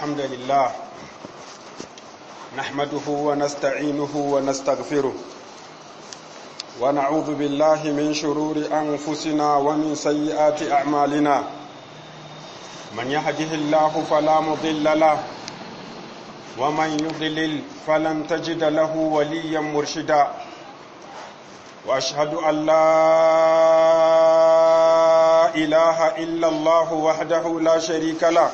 الحمد لله نحمده ونستعينه ونستغفره ونعوذ بالله من شرور أنفسنا ومن سيئات أعمالنا من يهده الله فلا مضل له ومن يضلل فلن تجد له وليا مرشدا واشهد ان لا اله الا الله وحده لا شريك له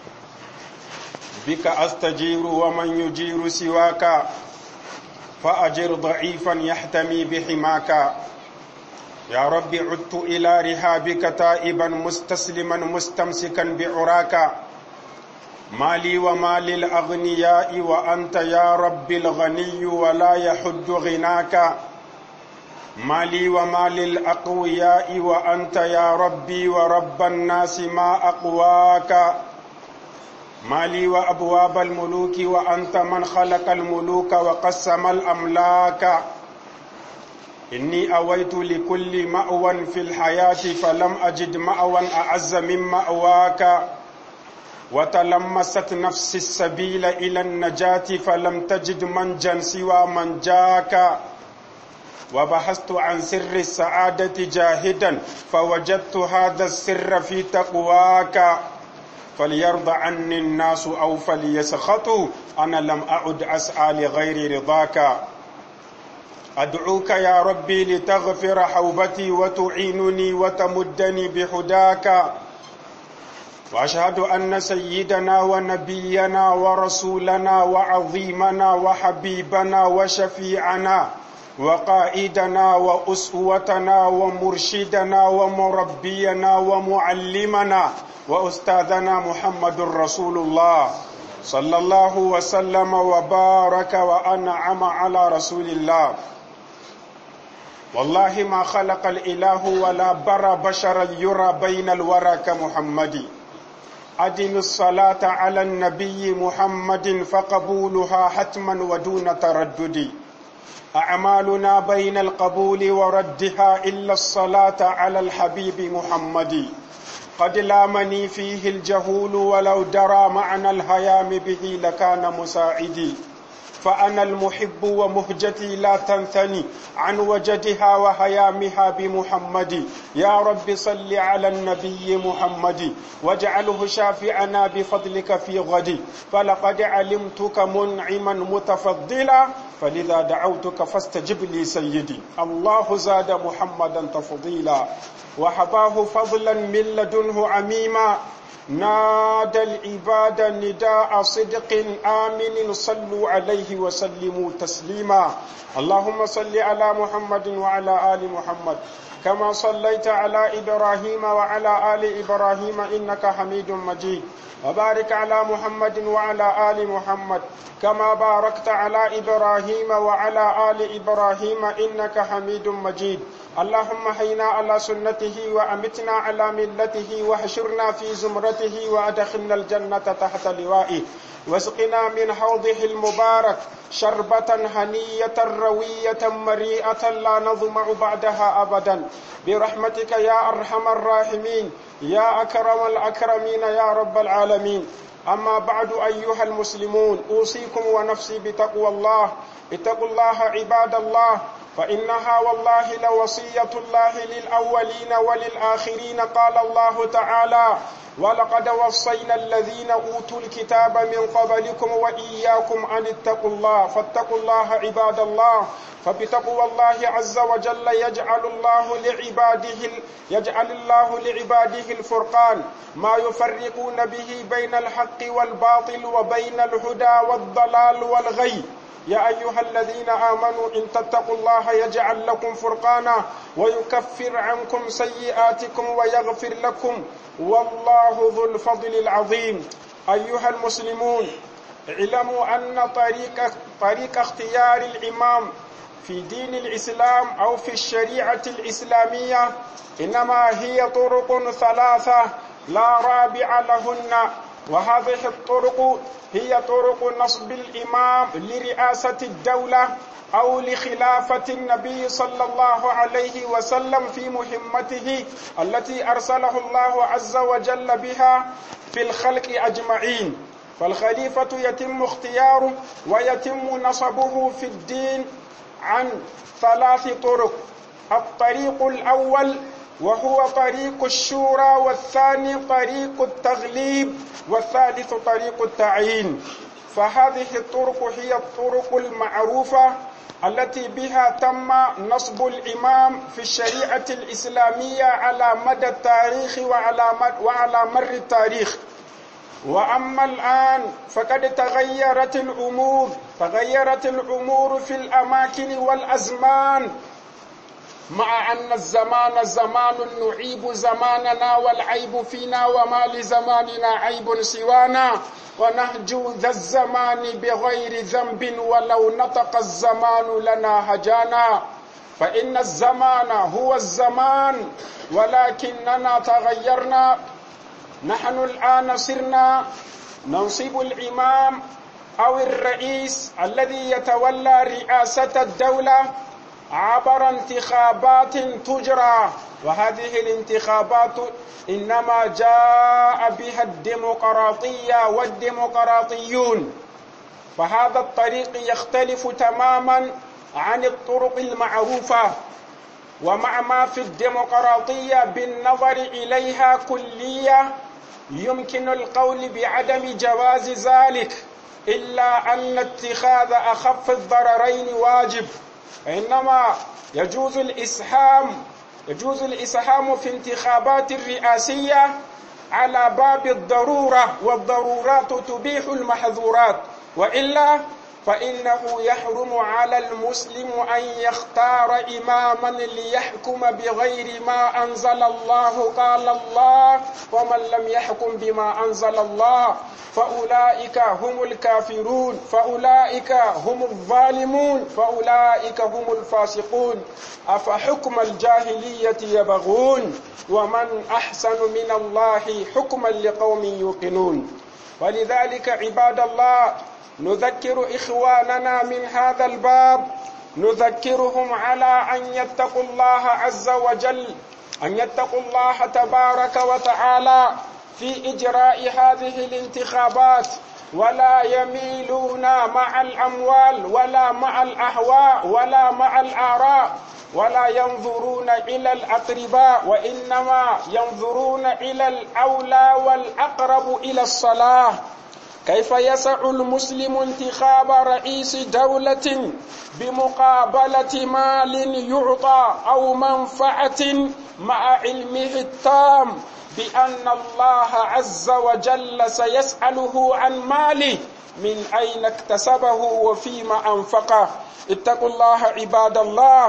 بك استجير ومن يجير سواك فاجر ضعيفا يحتمي بحماك يا رب عدت الى رهابك تائبا مستسلما مستمسكا بعراك مالي ومال الأغنياء وأنت يا رب الغني ولا يحد غناك مالي ومال الأقوياء وأنت يا ربي ورب الناس ما أقواك مالي وأبواب الملوك وأنت من خلق الملوك وقسم الأملاك إني أويت لكل مأوى في الحياة فلم أجد مأوى أعز من مأواك وتلمست نفسي السبيل إلى النجاة فلم تجد منجا سوى من جاك وبحثت عن سر السعادة جاهدا فوجدت هذا السر في تقواك فليرضى عني الناس أو فليسخطوا أنا لم أعد أسعى لغير رضاك أدعوك يا ربي لتغفر حوبتي وتعينني وتمدني بهداك واشهد ان سيدنا ونبينا ورسولنا وعظيمنا وحبيبنا وشفيعنا وقائدنا واسوتنا ومرشدنا ومربينا ومعلمنا واستاذنا محمد رسول الله صلى الله وسلم وبارك وانعم على رسول الله والله ما خلق الاله ولا بر بشرا يرى بين الورى كمحمد أدم الصلاة على النبي محمد فقبولها حتما ودون تردد أعمالنا بين القبول وردها إلا الصلاة على الحبيب محمد قد لامني فيه الجهول ولو درى معنى الهيام به لكان مساعدي فأنا المحب ومهجتي لا تنثني عن وجدها وهيامها بمحمد يا رب صل على النبي محمد واجعله شافعنا بفضلك في غد فلقد علمتك منعما متفضلا فلذا دعوتك فاستجب لي سيدي الله زاد محمدا تفضيلا وحباه فضلا من لدنه عميما نادى العباد نداء صدق آمن صلوا عليه وسلموا تسليما اللهم صل على محمد وعلى آل محمد كما صليت على إبراهيم وعلى آل إبراهيم إنك حميد مجيد وبارك على محمد وعلى آل محمد كما باركت على إبراهيم وعلى آل إبراهيم إنك حميد مجيد اللهم حينا على سنته وأمتنا على ملته وحشرنا في زمرته وأدخلنا الجنة تحت لوائه واسقنا من حوضه المبارك شربة هنية روية مريئة لا نظمع بعدها أبدا برحمتك يا أرحم الراحمين يا أكرم الأكرمين يا رب العالمين أما بعد أيها المسلمون أوصيكم ونفسي بتقوى الله اتقوا الله عباد الله فإنها والله لوصية الله للأولين وللآخرين قال الله تعالى ولقد وصينا الذين أوتوا الكتاب من قبلكم وإياكم أن اتقوا الله فاتقوا الله عباد الله فبتقوى الله عز وجل يجعل الله لعباده يجعل الله لعباده الفرقان ما يفرقون به بين الحق والباطل وبين الهدى والضلال والغي يا أيها الذين آمنوا إن تتقوا الله يجعل لكم فرقانا ويكفر عنكم سيئاتكم ويغفر لكم والله ذو الفضل العظيم أيها المسلمون اعلموا أن طريق, طريق اختيار الإمام في دين الإسلام أو في الشريعة الإسلامية إنما هي طرق ثلاثة لا رابع لهن وهذه الطرق هي طرق نصب الإمام لرئاسة الدولة أو لخلافة النبي صلى الله عليه وسلم في مهمته التي أرسله الله عز وجل بها في الخلق أجمعين فالخليفة يتم اختياره ويتم نصبه في الدين عن ثلاث طرق الطريق الأول وهو طريق الشورى والثاني طريق التغليب والثالث طريق التعيين فهذه الطرق هي الطرق المعروفة التي بها تم نصب الإمام في الشريعة الإسلامية على مدى التاريخ وعلى, وعلى مر التاريخ وأما الآن فقد تغيرت الأمور تغيرت الأمور في الأماكن والأزمان مع أن الزمان زمان نعيب زماننا والعيب فينا وما لزماننا عيب سوانا ونهجو ذا الزمان بغير ذنب ولو نطق الزمان لنا هجانا فإن الزمان هو الزمان ولكننا تغيرنا نحن الآن صرنا ننصب الإمام أو الرئيس الذي يتولى رئاسة الدولة عبر انتخابات تجرى وهذه الانتخابات إنما جاء بها الديمقراطية والديمقراطيون فهذا الطريق يختلف تماما عن الطرق المعروفة ومع ما في الديمقراطية بالنظر إليها كلية يمكن القول بعدم جواز ذلك إلا أن اتخاذ أخف الضررين واجب إنما يجوز الإسهام يجوز الإسهام في انتخابات الرئاسية على باب الضرورة والضرورات تبيح المحظورات وإلا فإنه يحرم على المسلم أن يختار إماما ليحكم بغير ما أنزل الله قال الله ومن لم يحكم بما أنزل الله فأولئك هم الكافرون فأولئك هم الظالمون فأولئك هم الفاسقون أفحكم الجاهلية يبغون ومن أحسن من الله حكما لقوم يوقنون ولذلك عباد الله نذكر إخواننا من هذا الباب نذكرهم على أن يتقوا الله عز وجل أن يتقوا الله تبارك وتعالى في إجراء هذه الانتخابات ولا يميلون مع الأموال ولا مع الأهواء ولا مع الآراء ولا ينظرون إلى الأقرباء وإنما ينظرون إلى الأولى والأقرب إلى الصلاة كيف يسع المسلم انتخاب رئيس دولة بمقابلة مال يعطى أو منفعة مع علمه التام بأن الله عز وجل سيسأله عن ماله من أين اكتسبه وفيما أنفقه اتقوا الله عباد الله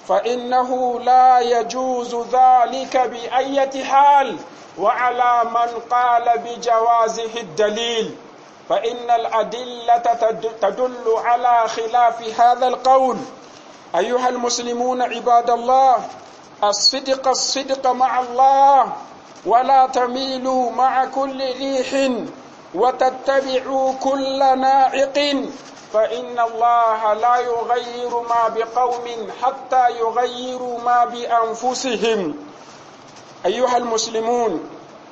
فإنه لا يجوز ذلك بأية حال وعلى من قال بجوازه الدليل فإن الأدلة تدل على خلاف هذا القول أيها المسلمون عباد الله الصدق الصدق مع الله ولا تميلوا مع كل ريح وتتبعوا كل ناعق فإن الله لا يغير ما بقوم حتى يغيروا ما بأنفسهم أيها المسلمون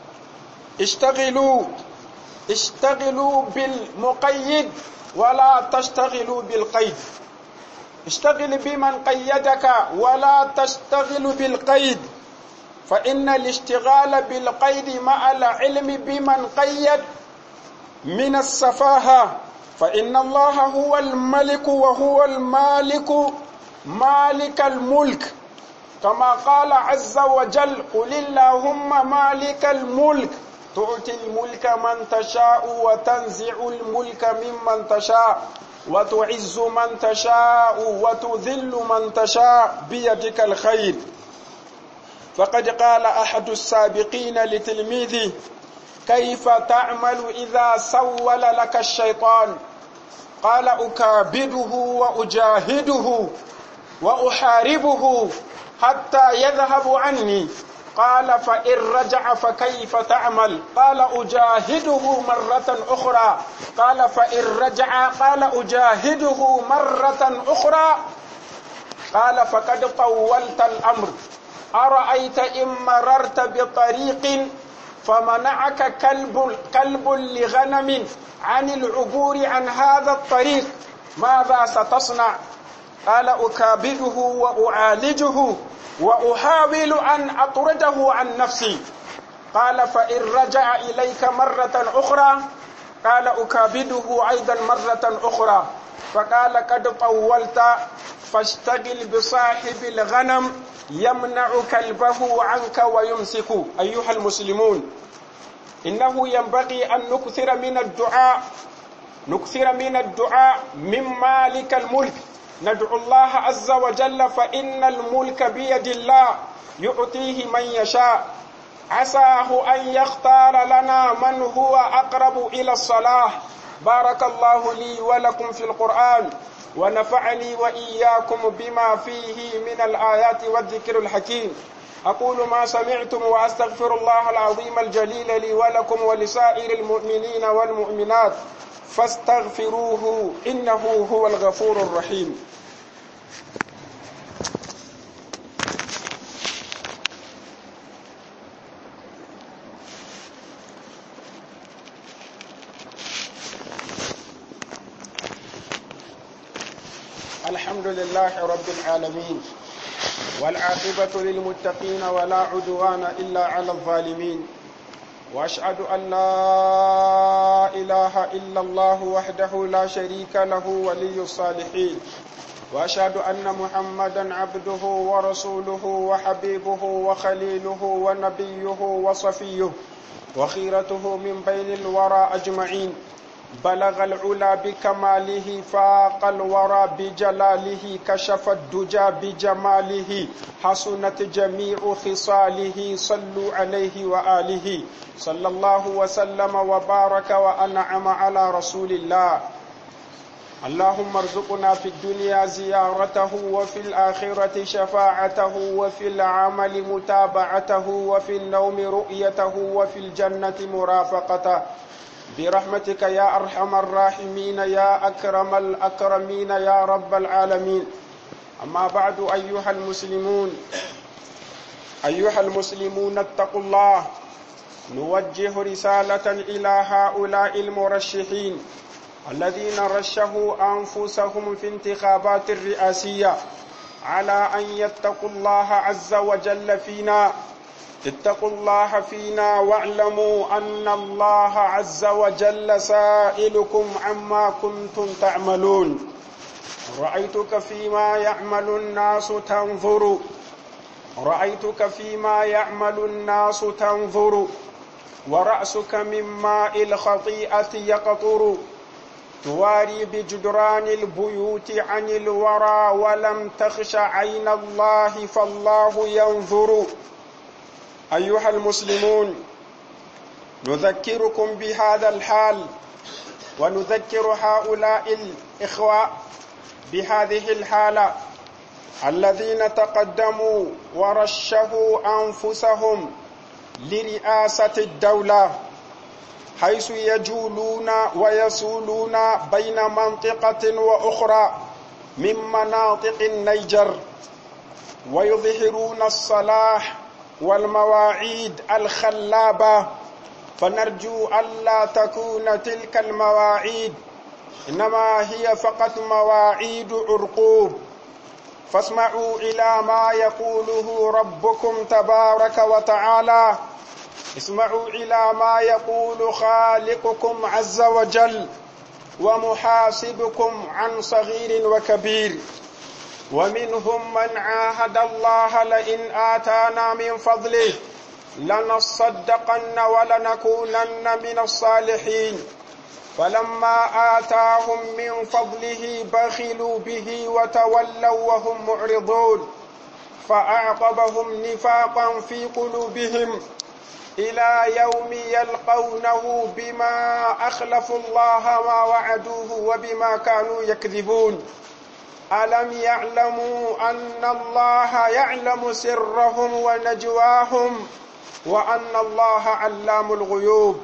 اشتغلوا اشتغلوا بالمقيد ولا تشتغلوا بالقيد اشتغل بمن قيدك ولا تشتغل بالقيد فإن الاشتغال بالقيد مع العلم بمن قيد من السفاهة فإن الله هو الملك وهو المالك مالك الملك كما قال عز وجل قل اللهم مالك الملك تؤتي الملك من تشاء وتنزع الملك ممن تشاء وتعز من تشاء وتذل من تشاء بيدك الخير فقد قال أحد السابقين لتلميذه كيف تعمل إذا سول لك الشيطان قال أكابده وأجاهده وأحاربه حتى يذهب عني قال فإن رجع فكيف تعمل قال أجاهده مرة أخرى قال فإن رجع قال أجاهده مرة أخرى قال فقد طولت الأمر أرأيت إن مررت بطريق فمنعك كلب كلب لغنم عن العبور عن هذا الطريق ماذا ستصنع قال أكابده وأعالجه وأحاول أن أطرده عن نفسي قال فإن رجع إليك مرة أخرى قال أكابده أيضا مرة أخرى فقال قد طولت فاشتغل بصاحب الغنم يمنع كلبه عنك ويمسك أيها المسلمون إنه ينبغي أن نكثر من الدعاء نكثر من الدعاء من مالك الملك ندعو الله عز وجل فإن الملك بيد الله يعطيه من يشاء عساه أن يختار لنا من هو أقرب إلى الصلاح بارك الله لي ولكم في القرآن ونفعني وإياكم بما فيه من الآيات والذكر الحكيم أقول ما سمعتم وأستغفر الله العظيم الجليل لي ولكم ولسائر المؤمنين والمؤمنات فاستغفروه إنه هو الغفور الرحيم الحمد لله رب العالمين والعاقبة للمتقين ولا عدوان إلا على الظالمين وأشهد أن لا إله إلا الله وحده لا شريك له ولي الصالحين وأشهد أن محمدا عبده ورسوله وحبيبه وخليله ونبيه وصفيه وخيرته من بين الورى أجمعين بلغ العلا بكماله فاق الورى بجلاله كشف الدجى بجماله حسنت جميع خصاله صلوا عليه وآله صلى الله وسلم وبارك وأنعم على رسول الله اللهم ارزقنا في الدنيا زيارته وفي الآخرة شفاعته وفي العمل متابعته وفي النوم رؤيته وفي الجنة مرافقته برحمتك يا أرحم الراحمين يا أكرم الأكرمين يا رب العالمين أما بعد أيها المسلمون أيها المسلمون اتقوا الله نوجه رسالة إلى هؤلاء المرشحين الذين رشحوا أنفسهم في انتخابات الرئاسية على أن يتقوا الله عز وجل فينا اتقوا الله فينا واعلموا أن الله عز وجل سائلكم عما كنتم تعملون رأيتك فيما يعمل الناس تنظر رأيتك فيما يعمل الناس تنظر ورأسك من ماء الخطيئة يقطر تواري بجدران البيوت عن الورى ولم تخش عين الله فالله ينظر أيها المسلمون نذكركم بهذا الحال ونذكر هؤلاء الإخوة بهذه الحالة الذين تقدموا ورشحوا أنفسهم لرئاسة الدولة حيث يجولون ويسولون بين منطقة وأخرى من مناطق النيجر ويظهرون الصلاح والمواعيد الخلابة فنرجو ألا تكون تلك المواعيد إنما هي فقط مواعيد عرقوب فاسمعوا إلى ما يقوله ربكم تبارك وتعالى اسمعوا إلى ما يقول خالقكم عز وجل ومحاسبكم عن صغير وكبير ومنهم من عاهد الله لئن آتانا من فضله لنصدقن ولنكونن من الصالحين فلما آتاهم من فضله بخلوا به وتولوا وهم معرضون فأعقبهم نفاقا في قلوبهم إلى يوم يلقونه بما أخلفوا الله ما وعدوه وبما كانوا يكذبون ألم يعلموا أن الله يعلم سرهم ونجواهم وأن الله علام الغيوب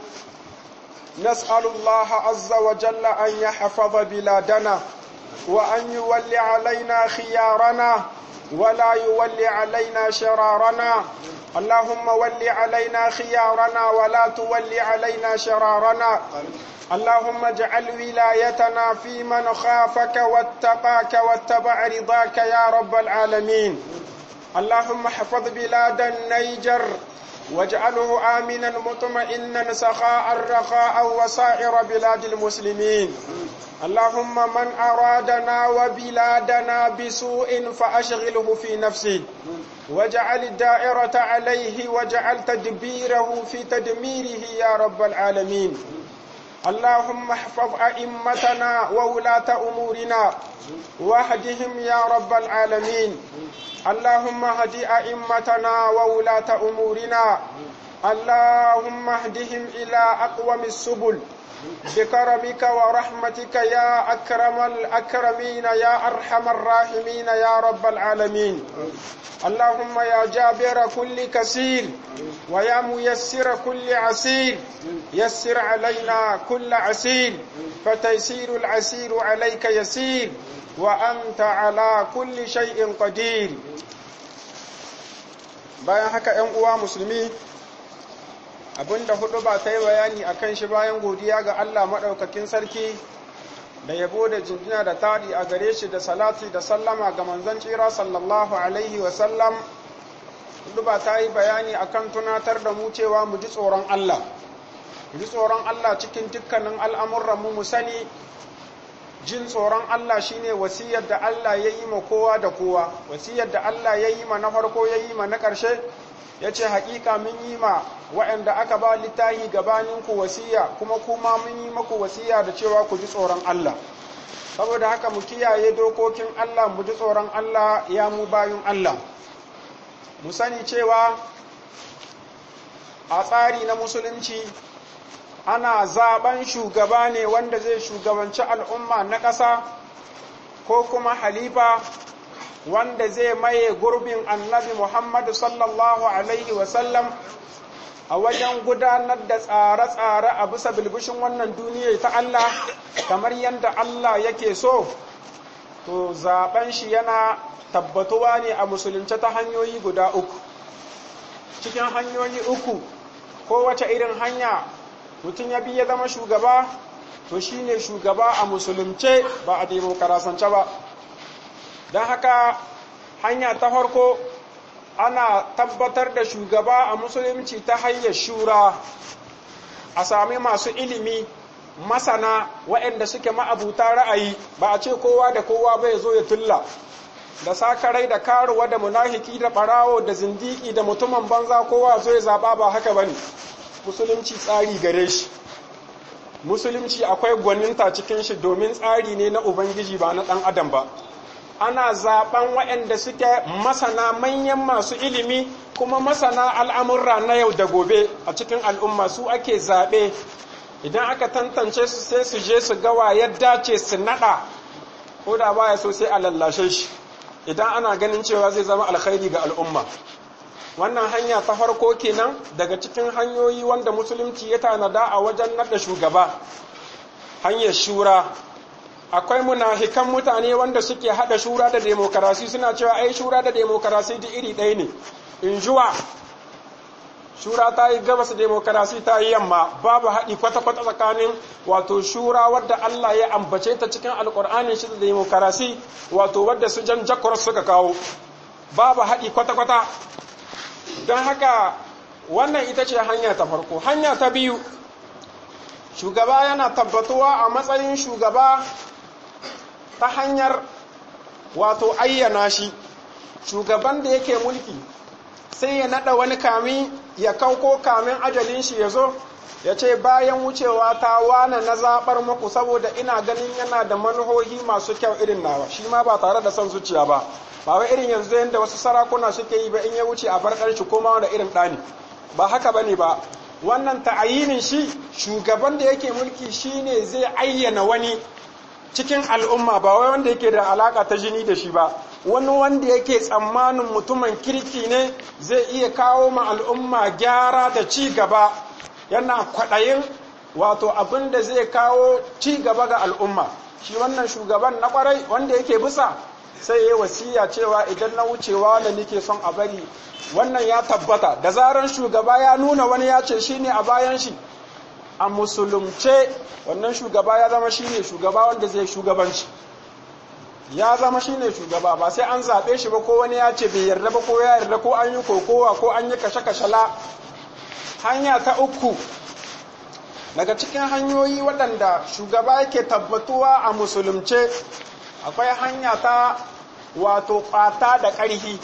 نسأل الله عز وجل أن يحفظ بلادنا وأن يولي علينا خيارنا ولا يولي علينا شرارنا اللهم ول علينا خيارنا ولا تول علينا شرارنا اللهم اجعل ولايتنا في من خافك واتقاك واتبع رضاك يا رب العالمين اللهم احفظ بلاد النيجر واجعله آمنا مطمئنا سخاء رخاء وسائر بلاد المسلمين اللهم من أرادنا وبلادنا بسوء فأشغله في نفسه واجعل الدائرة عليه واجعل تدبيره في تدميره يا رب العالمين اللهم احفظ أئمتنا وولاة أمورنا واهدهم يا رب العالمين اللهم اهد أئمتنا وولاة أمورنا اللهم اهدهم إلى أقوم السبل بكرمك ورحمتك يا أكرم الأكرمين يا أرحم الراحمين يا رب العالمين اللهم يا جابر كل كسير ويا ميسر كل عسير يسر علينا كل عسير فتيسير العسير عليك يسير وأنت على كل شيء قدير bayan haka ‘yan uwa musulmi abinda hudu ba ta yi bayani a kan shi bayan godiya ga Allah maɗaukakin sarki da yabo da jinjina da taɗi a gare shi da salati da sallama ga manzon tsira sallallahu alaihi wasallam hudu ba ta yi bayani a kan tunatar da mu cewa mu ji tsoron Allah mu ji tsoron Allah cikin dukkanin al'amuranmu mu sani jin tsoron Allah shine wasiyar da Allah ya yi ma kowa da kowa wasiyar da Allah ya yi ma na farko ya yi ma na ƙarshe ya ce haƙiƙa mun yi ma waɗanda aka ba littahi gabaninku wasiya kuma kuma mun yi maku wasiya da cewa ku ji tsoron Allah saboda haka mu kiyaye dokokin Allah mu ji tsoron Allah ya mu bayun Allah mu sani cewa a tsari na musulunci ana zaben shugaba ne wanda zai shugabanci al'umma na ƙasa ko kuma halifa wanda zai maye gurbin annabi Muhammadu sallallahu Alaihi wasallam a wajen gudanar da tsare-tsare a bisa bilbishin wannan duniya ta Allah kamar yadda Allah yake so to zaben shi yana tabbatuwa ne a musulunce ta hanyoyi guda uku cikin hanyoyi uku kowace irin hanya mutum ya bi ya zama shugaba to shine shugaba a musulunce ba a demokarasance ba don haka hanya ta farko ana tabbatar da shugaba a musulunci ta hanyar shura a sami masu ilimi masana waɗanda suke ma'abuta ra'ayi ba a ce kowa da kowa bai zo ya tulla da sakarai da karuwa da munafiki da ɓarawo da zindiki da mutumin banza kowa zo ya zaɓa ba haka bane musulunci tsari gare shi musulunci akwai gwaninta cikin shi domin tsari ne na ubangiji ba na ɗan adam ba ana zaben waɗanda suke masana manyan masu ilimi kuma masana al'amurra na yau da gobe a cikin al'umma su ake zaɓe idan aka tantance su sai su je su gawa yadda ce su naɗa ko da baya so sai a lallashe shi idan ana ganin cewa zai zama alkhairi ga al'umma wannan hanya ta farko kenan daga cikin hanyoyi wanda musulunci ya tanada a wajen naɗa shugaba hanyar shura akwai munafikan mutane wanda suke hada shura da demokarasi suna cewa ai shura da demokarasi duk iri ɗaya ne in juwa shura ta yi gabas demokarasi ta yi yamma babu haɗi kwata-kwata tsakanin wato shura wadda Allah ya ambace ta cikin alƙur'anin shi da demokarasi wato wadda su jan jakor suka kawo babu haɗi kwata-kwata don haka wannan ita ce hanya ta farko hanya ta biyu shugaba yana tabbatuwa a matsayin shugaba ta hanyar wato ayyana shi shugaban da yake mulki sai ya nada wani kami ya kauko kamin ajalin shi ya zo ya ce bayan wucewa ta wane na zaɓar muku saboda ina ganin yana da manuhohi masu kyau irin nawa shi ma ba tare da son zuciya ba ba wai irin yanzu yadda wasu sarakuna suke yi ba in ya wuce a bar shi koma da irin ɗani ba haka bane ba wannan ta'ayinin shi shugaban da yake mulki shine zai ayyana wani cikin al'umma ba wai wanda yake da alaka ta jini da shi ba wani wanda yake tsammanin mutumin kirki ne zai iya kawo ma al'umma gyara da ci gaba yana kwaɗayin wato abin da zai kawo ci gaba ga al'umma shi wannan shugaban na kwarai wanda yake bisa sai ya wasiya cewa idan na wucewa wanda nake son a bari wannan ya tabbata da zaran shugaba ya nuna wani ya ce shine a bayan shi a musulunce wannan shugaba ya zama shine shugaba wanda zai shugabanci ya zama shine shugaba ba sai an zaɓe shi ba ko wani ya ce bai yarda ba ko ya yarda ko an yi kokowa ko an yi kashe-kashe la hanya ta uku daga cikin hanyoyi waɗanda shugaba yake tabbatuwa a musulunce akwai hanya ta wato ƙwata da ƙarhi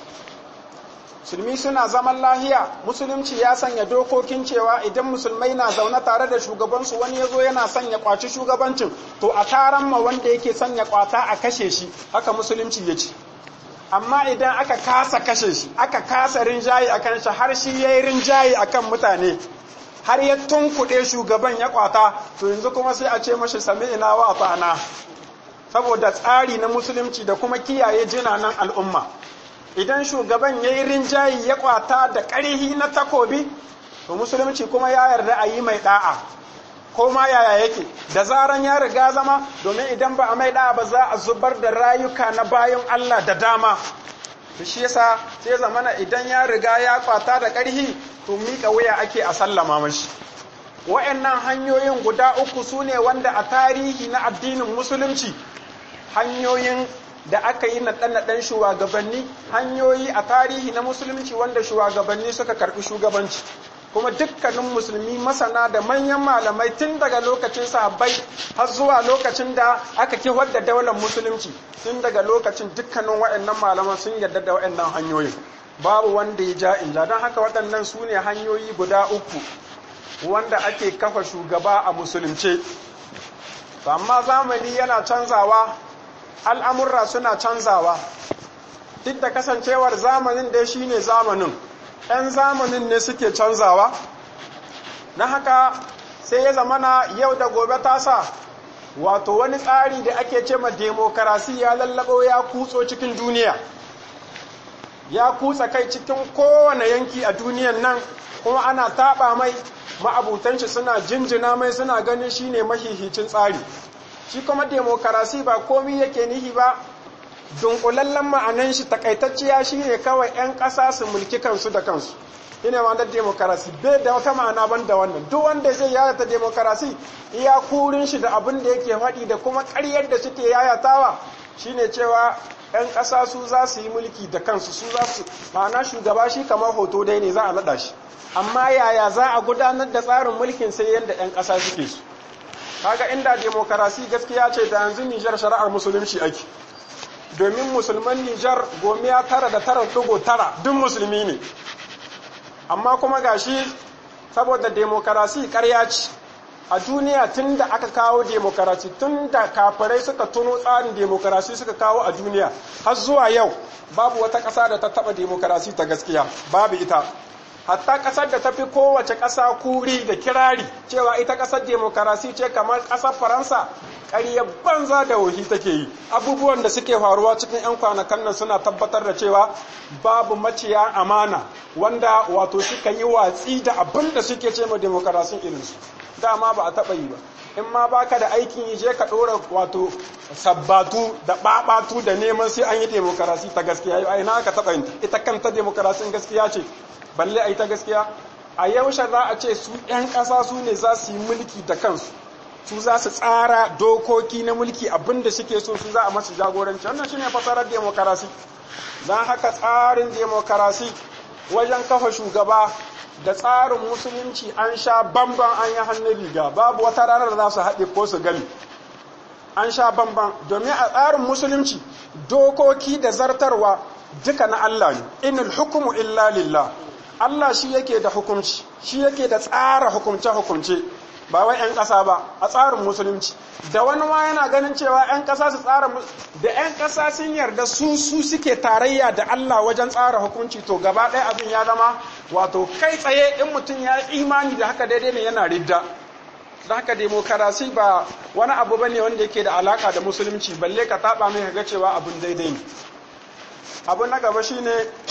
musulmi suna zaman lahiya musulunci ya sanya dokokin cewa idan musulmai na zaune tare da shugabansu wani ya zo yana sanya kwaci shugabancin to a taron ma wanda yake sanya kwata a kashe shi haka musulunci ya ce amma idan aka kasa kashe shi aka kasa rinjaye akan shi har shi ya yi rinjaye akan mutane har ya tunkuɗe shugaban ya kwata to yanzu kuma sai a ce mashi sami ina wa ta'ana saboda tsari na musulunci da kuma kiyaye jinanan al'umma idan shugaban ya yi rinjayi ya kwata da ƙarhi na takobi to musulunci kuma ya yarda a yi mai ɗa'a ko ma yaya yake da zaran ya riga zama domin idan ba a mai ɗa'a ba za a zubar da rayuka na bayan Allah da dama to shi yasa sai zamana idan ya riga ya kwata da ƙarhi to miƙa wuya ake a sallama mashi wa'annan hanyoyin guda uku su ne wanda a tarihi na addinin musulunci hanyoyin da aka yi naɗe-naɗen shugabanni hanyoyi a tarihi na musulunci wanda shugabanni suka karɓi shugabanci kuma dukkanin musulmi masana da manyan malamai tun daga lokacin sahabbai har zuwa lokacin da aka kihar da daular musulunci tun daga lokacin dukkanin waɗannan malaman sun yarda da waɗannan hanyoyin babu wanda ya ja inja don haka waɗannan su ne hanyoyi guda uku wanda ake kafa shugaba a musulunce amma zamani yana canzawa al'amurra suna canzawa duk da kasancewar zamanin dai shi ne zamanin ‘yan zamanin ne suke canzawa na haka sai ya zamana yau da gobe tasa wato wani tsari da ake ce ma demokarasi ya lallabo ya kutso cikin duniya ya kutsa kai cikin kowane yanki a duniyan nan kuma ana taɓa mai ma'abutanci suna jinjina mai suna ganin shine mahihicin tsari shi kuma demokarasi ba komi yake nihi ba dunkulallen ma'anan shi takaitacciya shine kawai 'yan ƙasa su mulki kansu da kansu ina ma da demokarasi bai da wata ma'ana ban da wannan duk wanda zai yayata demokarasi iya kurin shi da abin da yake faɗi da kuma ƙaryar da suke yayatawa shine cewa 'yan ƙasa su za su yi mulki da kansu su za su ma'ana shugaba shi kamar hoto dai ne za a naɗa shi amma yaya za a gudanar da tsarin mulkin sai yadda 'yan ƙasa suke su kaga inda demokarasi gaskiya ce da yanzu Nijar shari'ar musulunci ake domin musulman Nijar gomiya tara da tara dugo tara duk musulmi ne amma kuma gashi saboda demokarasi karya ce a duniya tun da aka kawo demokarasi tun da kafirai suka tuno tsarin demokarasi suka kawo a duniya har zuwa yau babu wata ƙasa da ta taɓa demokarasi ta gaskiya babu ita hatta ƙasar da ta fi kowace ƙasa kuri da kirari cewa ita ƙasar demokarasi ce kamar ƙasar faransa ƙaryar banza da wahi take yi abubuwan da suke faruwa cikin 'yan kwanakan nan suna tabbatar da cewa babu maciya amana wanda wato suka yi watsi da abin da suke ce ma demokarasin irinsu dama ba a taɓa yi ba in ma baka da aikin yi je ka ɗora wato sabbatu da ɓaɓatu da neman sai an yi demokarasi ta gaskiya a ina ka taɓa yin ita kanta demokarasin gaskiya ce balle a yi ta gaskiya a yaushe za a ce su 'yan ƙasa su ne za su yi mulki da kansu su za su tsara dokoki na mulki abinda suke so su za a masu jagoranci wannan shine fasarar demokarasi don haka tsarin demokarasi wajen kafa shugaba da tsarin musulunci an sha bamban an yi hannun riga babu wata ranar da za su haɗe ko su gani an sha bamban domin a tsarin musulunci dokoki da zartarwa duka na Allah ne inul hukumu illa lillah Allah shi yake da hukunci shi yake da tsara hukumce-hukumce ba wai 'yan ƙasa ba a tsarin musulunci da wani ma yana ganin cewa 'yan ƙasa su tsara da 'yan ƙasa sun yarda su su suke tarayya da Allah wajen tsara hukunci to gaba ɗaya abin ya zama wato kai tsaye in mutum ya imani da haka daidai ne yana ridda da haka demokarasi ba wani abu bane wanda yake da alaka da musulunci balle ka taɓa mai ga cewa abin daidai ne abu na gaba shine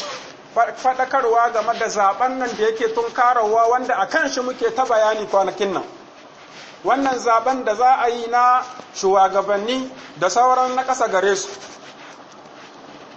faɗakarwa game da zaben nan da yake tun karawa wanda a kan shi muke ta bayani kwanakin nan wannan zaben da za a yi na shugabanni da sauran na ƙasa gare su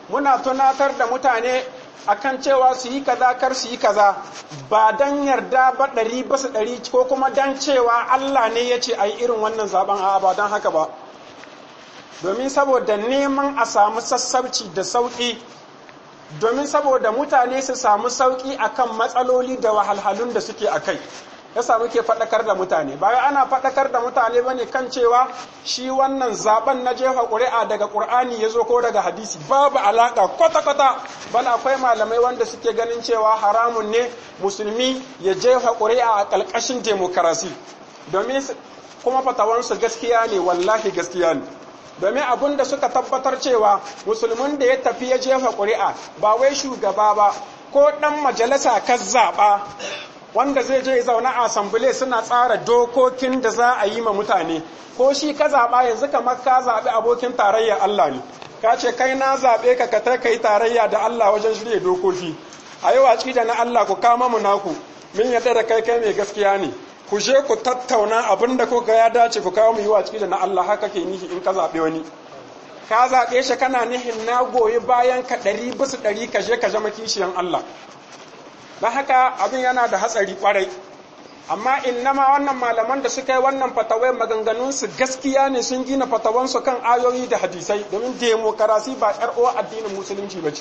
muna tunatar da mutane akan cewa su yi kaza kar su yi kaza ba dan yarda ba ɗari basu ɗari ko kuma dan cewa Allah ne ya ce a yi irin wannan zaben a ba don haka ba domin saboda neman a samu sassauci da sauƙi domin saboda mutane su samu sauƙi akan matsaloli da wahalhalun da suke a kai ya samu ke faɗakar da mutane bayan ana faɗakar da mutane bane kan cewa shi wannan zaben na jefa ƙuri'a daga ƙur'ani ya zo ko daga hadisi babu alaƙa kwata-kwata bal akwai malamai wanda suke ganin cewa haramun ne musulmi ya jefa ƙuri'a a ƙalƙashin demokarasi domin kuma fatawansu gaskiya ne wallahi gaskiya ne domin abin da suka tabbatar cewa musulmin da ya tafi ya jefa ƙuri'a ba wai shugaba ba ko ɗan majalisa ka zaɓa wanda zai je zauna a asambile suna tsara dokokin da za a yi ma mutane ko shi ka zaɓa yanzu kamar ka zaɓi abokin tarayya Allah ne ka ce kai na zaɓe ka ka kai tarayya da Allah wajen shirya dokoki a yi watsi da na Allah ku kama mu naku min yadda da kai kai mai gaskiya ne ku je ku tattauna abin da kuka ya dace ku kawo mu yi watsi da na Allah haka ke nihi in ka zaɓe wani ka zaɓe shi kana nihin na goyi bayan ka ɗari bisa ɗari ka je ka zama kishiyan Allah don haka abin yana da hatsari kwarai amma innama wannan malaman da suka yi wannan fatawai maganganunsu gaskiya ne sun gina fatawansu kan ayoyi da hadisai domin demokarasi ba yar uwa addinin musulunci ba ce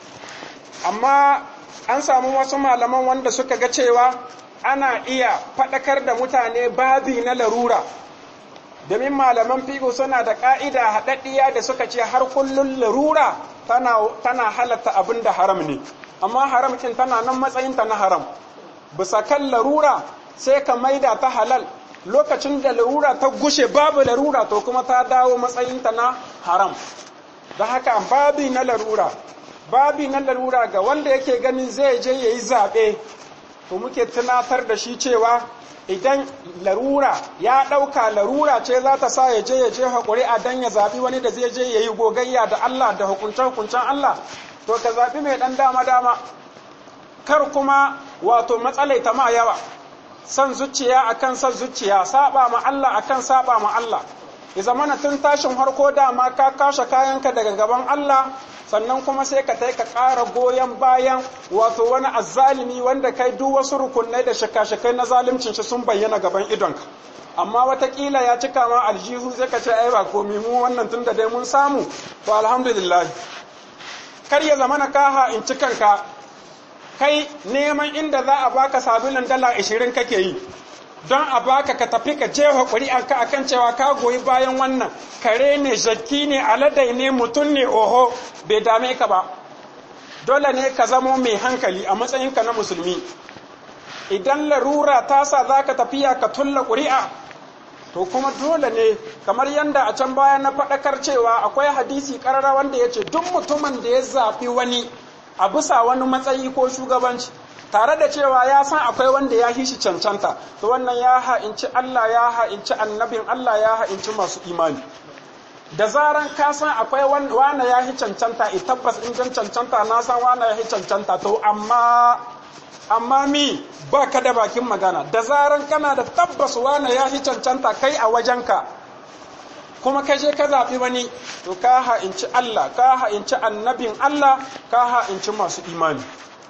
amma an samu wasu malaman wanda suka ga cewa ana iya faɗakar da mutane babi na larura domin malaman fiƙo suna da ƙa'ida haɗaɗɗiya da suka ce har kullum larura tana halatta abin da haram ne amma haram ɗin tana nan matsayinta na haram bisa kan larura sai ka maida ta halal lokacin da larura ta gushe babu larura to kuma ta dawo matsayinta na haram da haka babi na larura babi na larura ga wanda yake ganin zai je ya yi zaɓe to muke tunatar da shi cewa idan larura ya ɗauka larura ce za ta sa ya je ya je haƙuri a dan ya zaɓi wani da zai je ya yi gogayya da Allah da hukunce-hukuncen Allah to ka zaɓi mai ɗan dama-dama kar kuma wato matsalai ta ma yawa san zuciya akan san zuciya saba ma Allah akan saba ma Allah ya zamana tun tashin harko dama ka kashe kayanka daga gaban Allah sannan kuma sai ka ka ƙara goyon bayan wato wani azzalimi wanda kai duk wasu rukunai da shaka-shakai na zalimcin shi sun bayyana gaban idonka amma watakila ya cika ma aljihu zai ka ce ai ba komi mu wannan tun da dai mun samu to alhamdulillah kar ya zamana kaha in ci kanka kai neman inda za a baka sabulun dala ashirin kake yi don a baka ka tafi ka jefa ƙuri'anka a kan cewa ka goyi bayan wannan kare ne jakki ne aladai ne mutum ne oho bai dame ka ba dole ne ka zamo mai hankali a matsayinka na musulmi idan larura ta sa za ka tafiya ka tulla ƙuri'a to kuma dole ne kamar yadda a can baya na faɗakar cewa akwai hadisi ƙarara wanda ya ce duk mutumin da ya zaɓi wani a bisa wani matsayi ko shugabanci tare da cewa ya san akwai wanda ya shi cancanta to wannan ya ha'inci Allah ya ha'inci annabin Allah ya ha'inci masu imani da zaran ka san akwai wanda ya yi cancanta i tabbas in jan cancanta na san wanda ya yi cancanta to amma amma mi ba ka da bakin magana da zaran kana da tabbas wanda ya yi cancanta kai a wajenka kuma ka je ka zaɓi wani to ka ha'inci Allah ka ha'inci annabin Allah ka ha'inci masu imani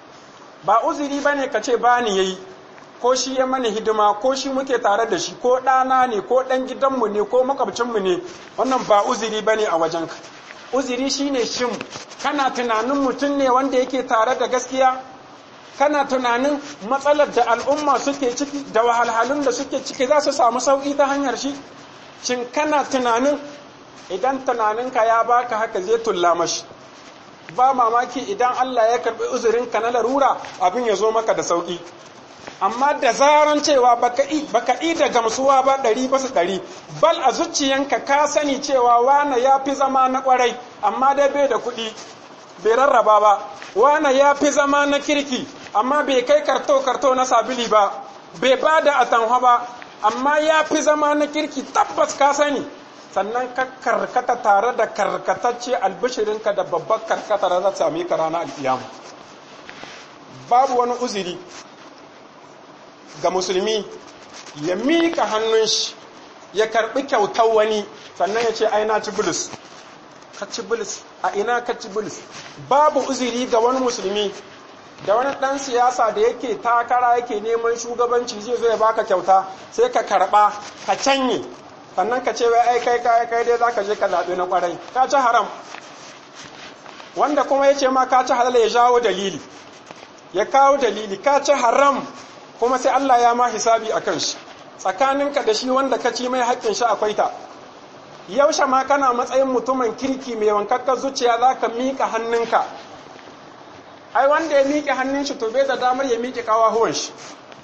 ba uzuri ba ne ka ce ba ni yayi ko shi ya mani hidima ko shi muke tare da shi ko ɗana ne ko ɗan gidanmu ne ko makwabcinmu ne wannan ba uzuri ba ne a wajenka uzuri shi ne shin kana tunanin mutum ne wanda yake tare da gaskiya kana tunanin matsalar da al'umma suke ciki da wahalhalun da suke ciki za su samu sauƙi ta hanyar shi shin kana tunanin idan tunaninka ya baka haka zai tulla mashi ba mamaki idan Allah ya karɓi uzurinka na larura abin ya zo maka da sauƙi amma da zaran cewa baka yi da gamsuwa ba ɗari basu ɗari bal a zuciyanka ka sani cewa wane ya fi zama na ƙwarai amma dai bai da kuɗi bai rarraba ba wane ya fi zama na kirki amma bai kai karto-karto na sabili ba bai ba da atanwa ba amma ya fi zama na kirki tabbas ka sani sannan ka karkata tare da karkatacce albishirinka da babbar karkata da za sami ka rana alkiyama babu wani uzuri ga musulmi ya miƙa hannun shi ya karɓi kyautar wani sannan ya ce ai na ci bulus kacci bilis a ina kacci bilis babu uzuri ga wani musulmi da wani ɗan siyasa da yake takara yake neman shugabanci zai zo ya baka kyauta sai ka karɓa ka canye sannan ka ce wai ai kai kai kai dai zaka je ka zaɓi na kwarai ka ci haram wanda kuma ya ce ma ka ci halal ya jawo dalili ya kawo dalili ka ci haram kuma sai Allah ya ma hisabi a kan shi tsakaninka da shi wanda ka ci mai haƙƙin shi akwai ta yaushe ma kana matsayin mutumin kirki mai wankakkar zuciya za ka miƙa hannunka ai wanda ya miƙe hannun shi to bai da damar ya miƙe kawahuwan shi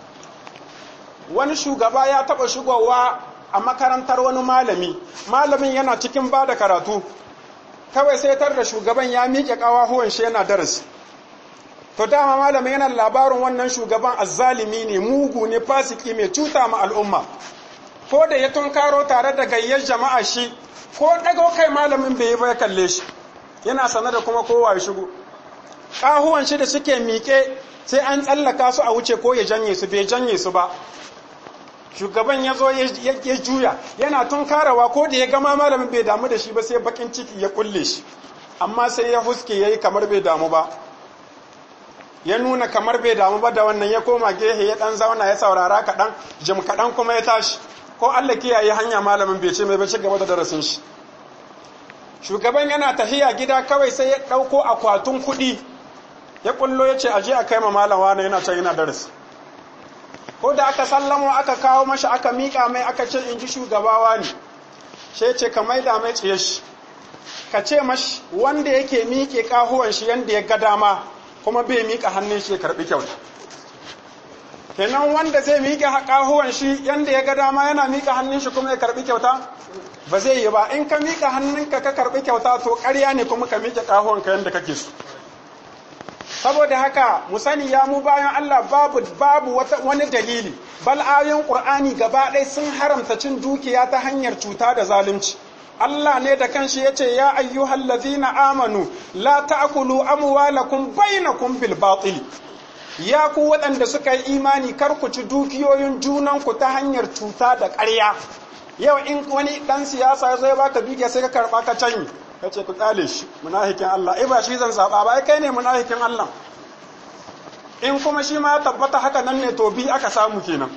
wani shugaba ya taɓa shigowa a makarantar wani malami malamin yana cikin ba da karatu kawai sai tar da shugaban ya miƙe kawahuwan shi yana darasi to dama malamin yana labarin wannan shugaban azzalimi ne mugu ne fasiki mai cuta ma al'umma ko da ya tunkaro tare da gayyar jama'a shi ko dago kai malamin bai yi ba ya kalle shi yana sanar da kuma kowa ya shigo ƙahuwan shi da suke miƙe sai an tsallaka su a wuce ko ya janye su bai janye su ba shugaban ya zo ya juya yana tunkarawa ko da ya gama malamin bai damu da shi ba sai bakin ciki ya kulle shi amma sai ya huske ya yi kamar bai damu ba ya nuna kamar bai damu ba da wannan ya koma gehe ya dan zauna ya saurara kaɗan jim kaɗan kuma ya tashi ko Allah kiyaye hanya malamin bai ce mai bai ci gaba da darasin shi shugaban yana tahiya gida kawai sai ya ɗauko akwatin kuɗi ya kullo ya ce aje a kai ma malam wani yana can yana darasi ko da aka sallamo aka kawo mashi aka miƙa mai aka ce in ji shugabawa ne shi ce ka maida mai tsaye shi ka ce mashi wanda yake miƙe ƙahuwan shi yanda ya ga dama kuma bai miƙa hannun shi ya karɓi kyauta kenan wanda zai miƙe ƙahuwan shi yanda ya ga dama yana miƙa hannun shi kuma ya karɓi kyauta ba zai yi ba in ka miƙa hannunka ka karɓi kyauta to ƙarya ne kuma ka miƙe ƙahuwan ka yanda kake so saboda haka mu sani ya mu bayan Allah babu babu wani dalili bal ayoyin Qur'ani gaba ɗaya sun haramta cin dukiya ta hanyar cuta da zalunci Allah ne da kanshi yace ya ayyuhal ladzina amanu la ta'kulu amwalakum bainakum bil batil ya ku waɗanda suka yi imani kar ku ci dukiyoyin junanku ta hanyar cuta da ƙarya yau in wani ɗan siyasa ya zo ya baka dukiya sai ka karɓa ka canyi ka ce ku tsale shi munafikin Allah ai ba shi zan saba ba ai kai ne munafikin Allah in kuma shi ma ya tabbata haka nan ne to bi aka samu kenan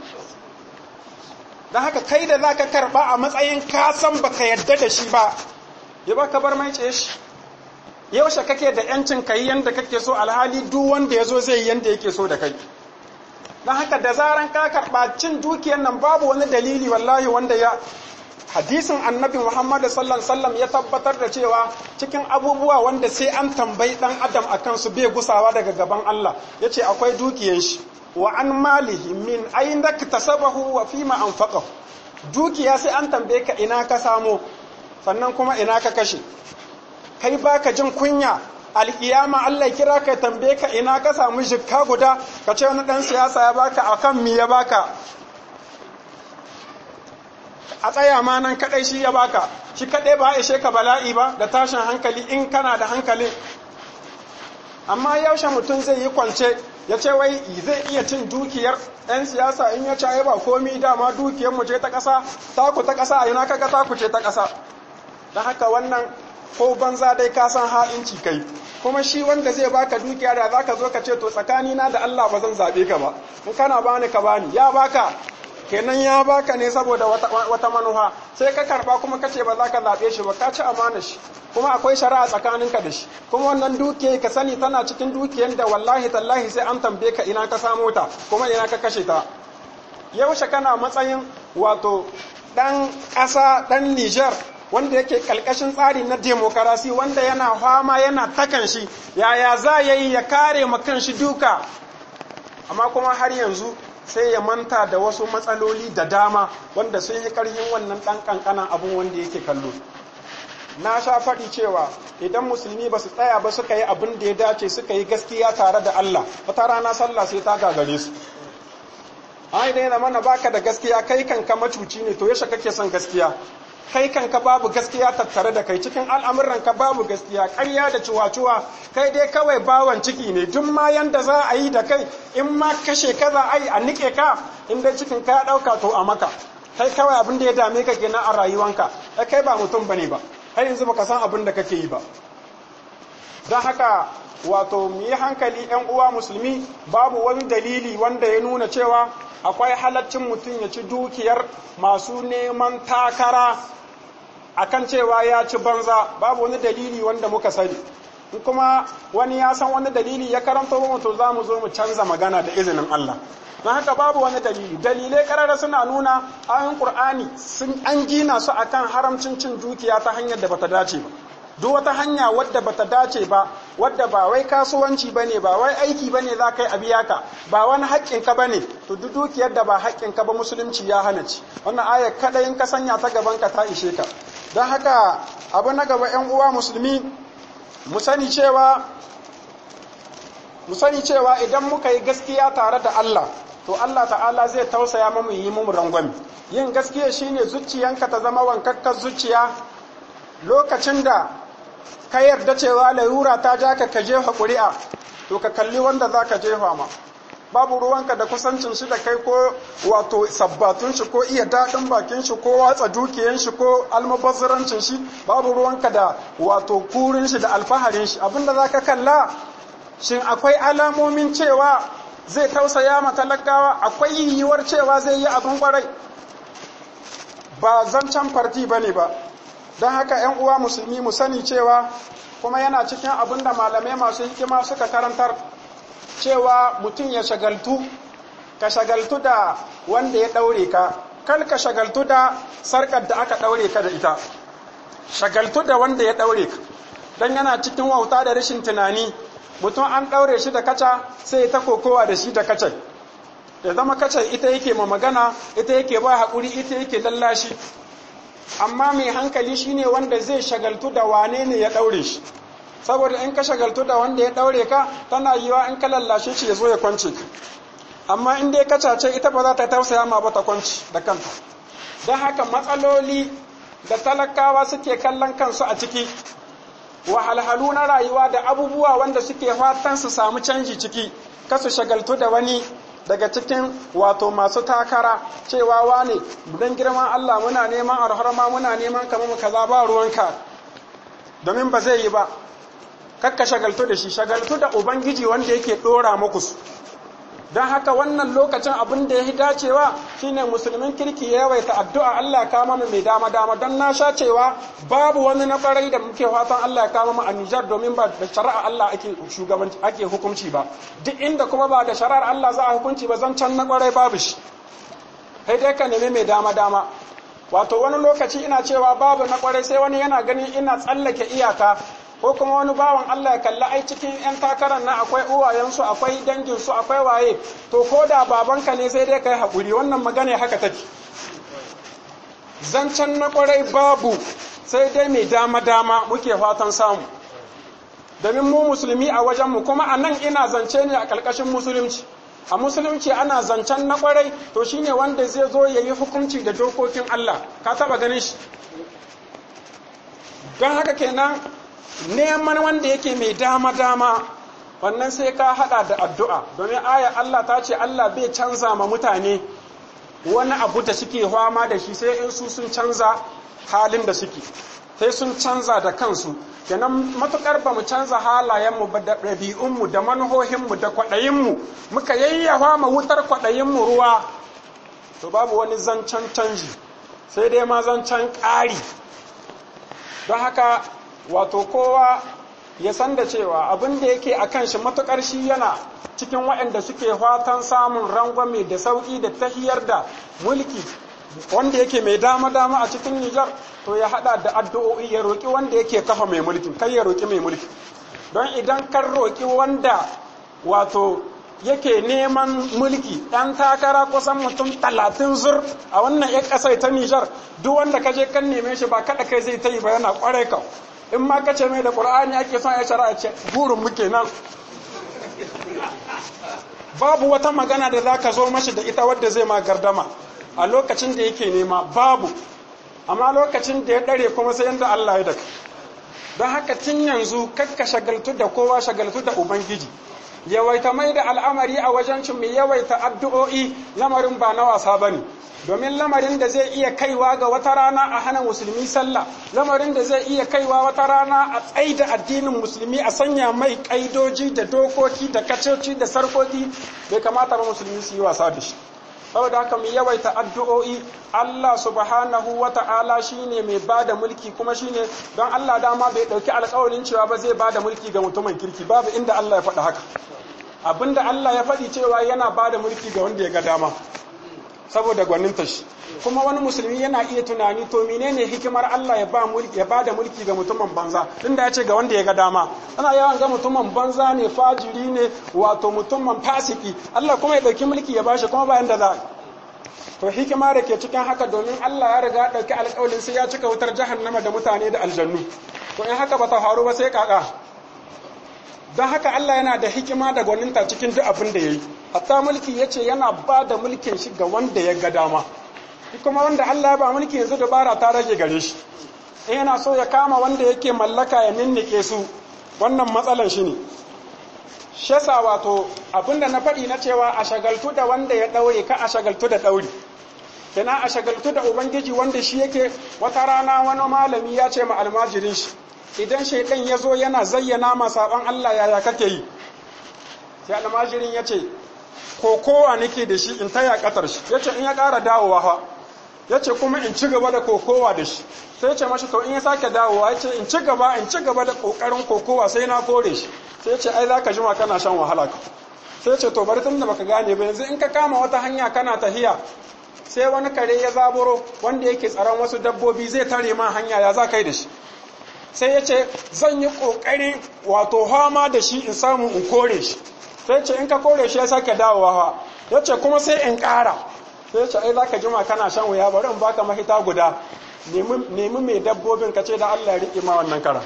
dan haka kai da zaka karba a matsayin ka san baka yadda da shi ba ya baka bar mai ce shi yaushe kake da yancin kai yanda kake so alhali duk wanda ya zo zai yi yanda yake so da kai dan haka da zaran ka karba cin dukiyar nan babu wani dalili wallahi wanda ya hadisin annabi Muhammad sallallahu sallam ya tabbatar da cewa cikin abubuwa wanda sai an tambayi dan adam akan su bai gusawa daga gaban Allah yace akwai dukiyar shi wa an malihi min aina tasabahu wa fima anfaqahu dukiya sai an tambaye ka ina ka samo sannan kuma ina ka kashe kai baka jin kunya alkiyama Allah kira ka tambaye ka ina ka samu jikka guda ka ce wani dan siyasa ya baka akan mi ya baka a tsaya ma nan kadai shi ya baka shi kadai ba ishe ka bala'i ba da tashin hankali in kana da hankalin amma yaushe mutum zai yi kwance ya ce wai zai iya cin dukiyar 'yan siyasa in ya caye ba komi dama dukiyar mu ce ta ƙasa taku ta ƙasa a yana kaga taku ce ta ƙasa don haka wannan ko banza dai ka san ha'inci kai kuma shi wanda zai baka dukiya da zaka zo ka ce to tsakanina da Allah ba zan zabe ka ba in kana bani ka bani ya baka kenan ya baka ne saboda wata manuha sai ka karba kuma ka ce ba za ka zaɓe shi ba ka ci amana shi kuma akwai shari'a tsakaninka da shi kuma wannan dukiyar ka sani tana cikin dukiyar da wallahi tallahi sai an tambaye ka ina ka samo ta kuma ina ka kashe ta yaushe kana matsayin wato dan ƙasa dan Niger wanda yake kalkashin tsari na demokarasi wanda yana fama yana takan shi yaya za ya yi ya kare ma kan shi duka amma kuma har yanzu sai ya manta da wasu matsaloli da dama wanda sun yi ƙarfin wannan ɗan ƙanƙanan abin wanda yake kallo na sha faɗi cewa idan musulmi ba su tsaya ba suka yi abin da ya dace suka yi gaskiya tare da Allah wata rana sallah sai ta gagare su ai dai mana baka da gaskiya kai kanka macuci ne to yashe kake son gaskiya kai kanka babu gaskiya tattare da kai cikin al'amuranka babu gaskiya ƙarya da cuwa-cuwa kai dai kawai bawan ciki ne duk ma yanda za a yi da kai in ma kashe ka za a yi a nike ka in dai cikin ka ya ɗauka to a maka kai kawai abin da ya dame ka kenan a rayuwanka kai ba mutum bane ba har yanzu baka san abin da kake yi ba don haka wato mu yi hankali ‘yan uwa musulmi babu wani dalili wanda ya nuna cewa akwai halaccin mutum ya ci dukiyar masu neman takara akan cewa ya ci banza babu wani dalili wanda muka sani in kuma wani ya san wani dalili ya karanta mu to za mu zo mu canza magana da izinin Allah don haka babu wani dalili dalilai karara suna nuna ayoyin qur'ani sun an gina su akan haramcin cin dukiya ta hanyar da bata dace ba duk wata hanya wadda bata dace ba wadda ba wai kasuwanci bane ba wai aiki bane za ka yi a biya ka ba wani haƙƙin ka bane to duk dukiyar da ba haƙƙin ka ba musulunci ya hana ci wannan aya kada in ka sanya ta gaban ka ta ishe ka don haka abu na gaba yan uwa musulmi mu sani cewa mu sani cewa idan muka yi gaskiya tare da Allah to Allah ta'ala zai tausaya mu yi mu rangwami yin gaskiya shine zuciyanka ta zama wankakkar zuciya lokacin da ka yarda cewa larura ta ja ka ka jefa ƙuri'a to ka kalli wanda za ka jefa ma babu ruwanka da kusancin shi da kai ko wato sabbatun shi ko iya daɗin bakin shi ko watsa dukiyan shi ko almubazzarancin shi babu ruwanka da wato kurin shi da alfaharin shi abinda za ka kalla shin akwai alamomin cewa zai tausaya ma talakawa akwai yiwuwar cewa zai yi abin kwarai ba zancen farti ba ne ba don haka 'yan uwa musulmi mu sani cewa kuma yana cikin abin da malamai masu hikima suka karantar cewa mutum ya shagaltu ka shagaltu da wanda ya ɗaure ka kal ka shagaltu da sarƙar da aka ɗaure ka da ita shagaltu da wanda ya ɗaure ka don yana cikin wauta da rashin tunani mutum an ɗaure shi da kaca sai ta kokowa da shi da kacai ya zama kacai ita yake ma magana ita yake ba haƙuri ita yake lallashi amma mai hankali shine wanda zai shagaltu da wane ne ya ɗaure shi saboda in ka shagaltu da wanda ya ɗaure ka tana yiwa in ka lallashe shi ya zo ya kwance ka amma in dai kacace ita ba za ta tausaya ma ba ta kwanci da kanta don haka matsaloli da talakawa suke kallon kansu a ciki wahalhalu na rayuwa da abubuwa wanda suke fatan su samu canji ciki kasu shagaltu da wani daga cikin wato masu takara cewa wane don girman Allah muna neman arharma muna neman kamar mu kaza ba ruwanka domin ba zai yi ba kakka shagaltu da shi shagaltu da ubangiji wanda yake dora muku su don haka wannan lokacin abin da ya yi dacewa shine musulmin kirki ya yawaita addu'a Allah ya kama mu mai dama dama don na sha cewa babu wani na kwarai da muke fatan Allah ya kama mu a Nijar domin ba da shari'a Allah ake shugabanci ake hukunci ba duk inda kuma ba da shari'ar Allah za a hukunci ba zan can na kwarai babu shi sai dai ka nemi mai dama dama wato wani lokaci ina cewa babu na kwarai sai wani yana ganin ina tsallake iyaka ko kuma wani bawan Allah ya kalli ai cikin 'yan takarar na akwai uwayensu akwai danginsu akwai waye to ko da babanka ne sai dai kai haƙuri wannan magana haka take zancen na ƙwarai babu sai dai mai dama-dama muke fatan samu domin mu musulmi a wajenmu kuma a nan ina zance ne a ƙarƙashin musulunci a musulunci ana zancen na ƙwarai to shine wanda zai zo ya yi hukunci da dokokin Allah ka taɓa ganin shi don haka kenan neman wanda yake mai dama-dama wannan sai ka hada da addu'a domin aya Allah ta ce Allah bai canza ma mutane wani abu da suke fama da shi sai in su sun canza halin da suke sai sun canza da kansu kenan matukar ba mu canza halayenmu ba da ɗabi'unmu da manuhohinmu da kwaɗayinmu muka yayyafa ma wutar kwaɗayinmu ruwa to babu wani zancen canji sai dai ma zancen ƙari don haka wato kowa ya san da cewa abin da yake a kan shi matuƙar shi yana cikin waɗanda suke fatan samun rangwame da sauƙi da tahiyar da mulki wanda yake mai dama-dama a cikin Nijar to ya haɗa da addu'o'i ya roƙi wanda yake kafa mai mulki kai ya roƙi mai mulki don idan kan roƙi wanda wato yake neman mulki ɗan takara kusan mutum talatin zur a wannan ya ƙasai ta Nijar duk wanda ka je kan neme shi ba kaɗa kai zai ta yi ba yana ƙwarai ka in ma ka ce mai da ƙur'ani ake son ya shara ce burin muke nan babu wata magana da za ka zo mashi da ita wadda zai ma gardama a lokacin da yake nema babu amma lokacin da ya ɗare kuma sai yadda Allah ya daka don haka tun yanzu kakka shagaltu da kowa shagaltu da ubangiji yawaita mai da al'amari a wajen cin mai yawaita addu'o'i lamarin ba na wasa ba ne domin lamarin da zai iya kaiwa ga wata rana a hana musulmi sallah lamarin da zai iya kaiwa wata rana a tsaida addinin musulmi a sanya mai ƙaidoji da dokoki da kacoci da sarkoki bai kamata ba musulmi su yi wasa da shi saboda haka mu yawaita addu'o'i Allah subhanahu wa ta'ala shine mai bada mulki kuma shine don Allah dama bai dauki alƙawarin cewa ba zai bada mulki ga mutumin kirki babu inda Allah ya faɗi haka abinda Allah ya faɗi cewa yana bada mulki ga wanda ya ga dama saboda gwaninta shi kuma wani musulmi yana iya tunani to menene hikimar Allah ya ba mulki ya bada mulki ga mutumin banza tunda ya ce ga wanda ya ga dama ana yawan ga mutumin banza ne fajiri ne wato mutumin fasiki Allah kuma ya dauki mulki ya bashi kuma bayan da za to hikima da ke cikin haka domin Allah ya riga dauki alƙawarin sai ya cika wutar jahannama da mutane da aljannu to in haka ba ta faru ba sai kaka don haka Allah yana da hikima da gwaninta cikin duk abin da ya yi hatta mulki ya ce yana ba da mulkin shi ga wanda ya ga dama kuma wanda Allah ya ba mulki yanzu dabara ta rage gare shi in yana so ya kama wanda yake mallaka ya ninnike su wannan matsalan shi ne shasa wato abinda na faɗi na cewa a shagaltu da wanda ya ɗaure ka a shagaltu da ɗauri kina a shagaltu da ubangiji wanda shi yake wata rana wani malami ya ce ma almajirin shi idan shaidan ya zo yana zayyana ma saban Allah yaya kake yi sai almajirin ya ce kokowa nake da shi in taya katar shi ya ce in ya ƙara dawowa fa ya ce kuma in ci gaba da kokowa da shi sai ce mashi to in ya sake dawowa ya ce in ci gaba in ci gaba da ƙoƙarin kokowa sai na kore shi sai ce ai za ka jima kana shan wahala ka sai ce to bari tun da baka gane ba yanzu in ka kama wata hanya kana tahiya sai wani kare ya zaburo wanda yake tsaron wasu dabbobi zai tare ma hanya ya za kai da shi sai ya ce zan yi ƙoƙari wato hama da shi in samu in kore shi sai ce in ka kore shi ya sake dawowa ha ya ce kuma sai in ƙara sai ce ai za ka jima kana shan wuya bari in baka mahita guda nemi mai dabbobin ka ce da Allah ya riƙe ma wannan kara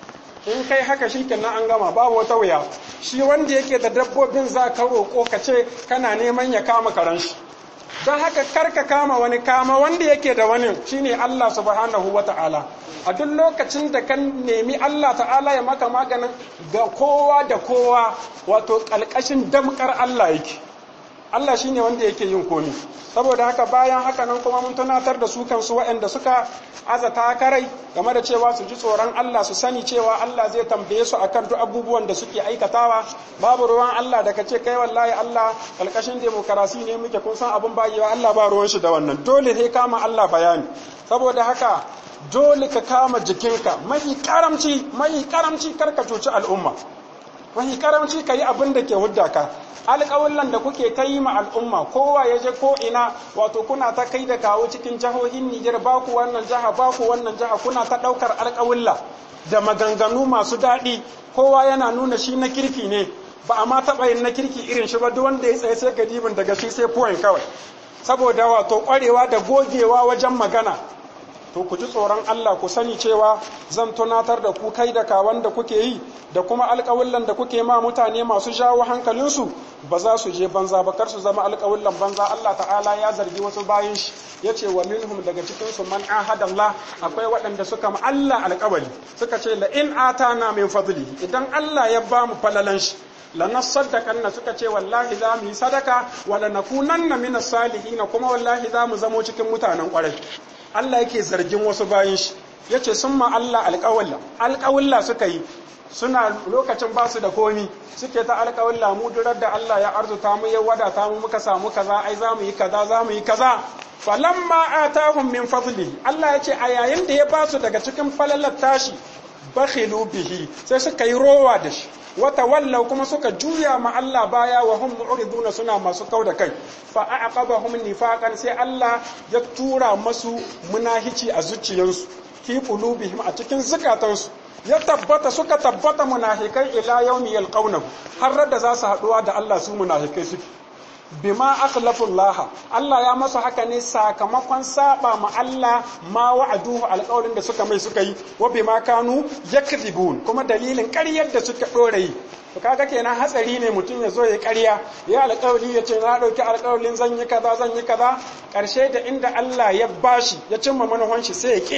in kai haka shi kenan an gama babu wata wuya shi wanda yake da dabbobin za ka roƙo ka ce kana neman ya kama karan shi don haka karka kama wani kama wanda yake da wani shine Allah subhanahu wa ta'ala a duk lokacin da kan nemi Allah ta'ala ya maka maganin ga kowa da kowa wato ƙalƙashin damkar Allah yake Allah shine wanda yake yin komi saboda haka bayan haka nan kuma mun tunatar da su kansu waɗanda suka azata karai game da cewa su ji tsoron Allah su sani cewa Allah zai tambaye su akan duk abubuwan da suke aikatawa babu ruwan Allah da kace kai wallahi Allah kalkashin demokarasi ne muke kun san abin bayewa Allah ba ruwan shi da wannan dole sai kama Allah bayani saboda haka dole ka kama jikinka mafi karamci mafi karamci karka cuci al'umma mafi karamci ka yi abin da ke hudda ka alƙawullan da kuke ta yi ma al'umma kowa ya je ko ina wato kuna ta kai da kawo cikin jihohin Nijar ba ku wannan jiha ba ku wannan jiha kuna ta ɗaukar alƙawulla da maganganu masu daɗi kowa yana nuna shi na kirki ne ba a ma taɓa yin na kirki irin shi ba duk wanda ya tsaye sai gadibin daga shi sai point kawai saboda wato ƙwarewa da gogewa wajen magana to ku ji tsoron Allah ku sani cewa zan tunatar da ku kai da kawan da kuke yi da kuma alƙawullan da kuke ma mutane masu jawo hankalinsu ba za su je banza ba kar su zama alƙawullan banza Allah ta'ala ya zargi wasu bayan shi ya ce wa minhum daga cikin su man ahadallah akwai waɗanda suka ma Allah alƙawari suka ce la in atana min fadli idan Allah ya ba mu falalan shi lanasaddaqanna suka ce wallahi za mu yi sadaka wa lanakunanna minas salihin kuma wallahi za mu zamo cikin mutanen ƙwarai Allah yake zargin wasu bayan shi ya ce sun ma Allah alƙawalla alƙawalla suka yi suna lokacin ba su da komi suke ta alƙawalla mu durar da Allah ya arzuta mu ya wadata mu muka samu kaza ai za mu yi kaza za mu yi kaza falamma atahum min fadli Allah ya ce a yayin da ya ba su daga cikin falalar tashi bakhilu bihi sai suka yi rowa da shi wata wallau kuma suka juya ma Allah baya wa hum mu'riduna suna masu kau da kai fa aqabahum nifaqan sai Allah ya tura masu munahici a zuciyarsu fi qulubihim a cikin zukatansu ya tabbata suka tabbata munafikai ila yawmi yalqawnahu har da za su haduwa da Allah su munafikai suke bima akhlafu Allah Allah ya masa haka ne sakamakon saba ma Allah ma wa'aduhu alƙawarin da suka mai suka yi wa bima kanu yakdhibun kuma dalilin ƙaryar da suka dore yi to kaga kenan hatsari ne mutum ya zo ya ƙarya ya alƙawari ya ce na ɗauki alƙawarin zan yi kaza zan yi kaza ƙarshe da inda Allah ya bashi ya cimma manufan shi sai ya kiya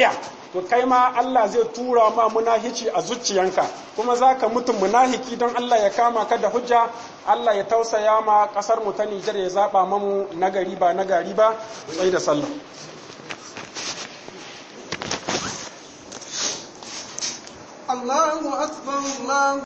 to kai ma Allah zai tura ma munahici a zuciyanka kuma za ka mutu munahiki don Allah ya kama ka da hujja Allah ya tausaya ma kasar mu ta Nijar ya zaba mamu nagari ba nagari ba sai da sallah الله أكبر الله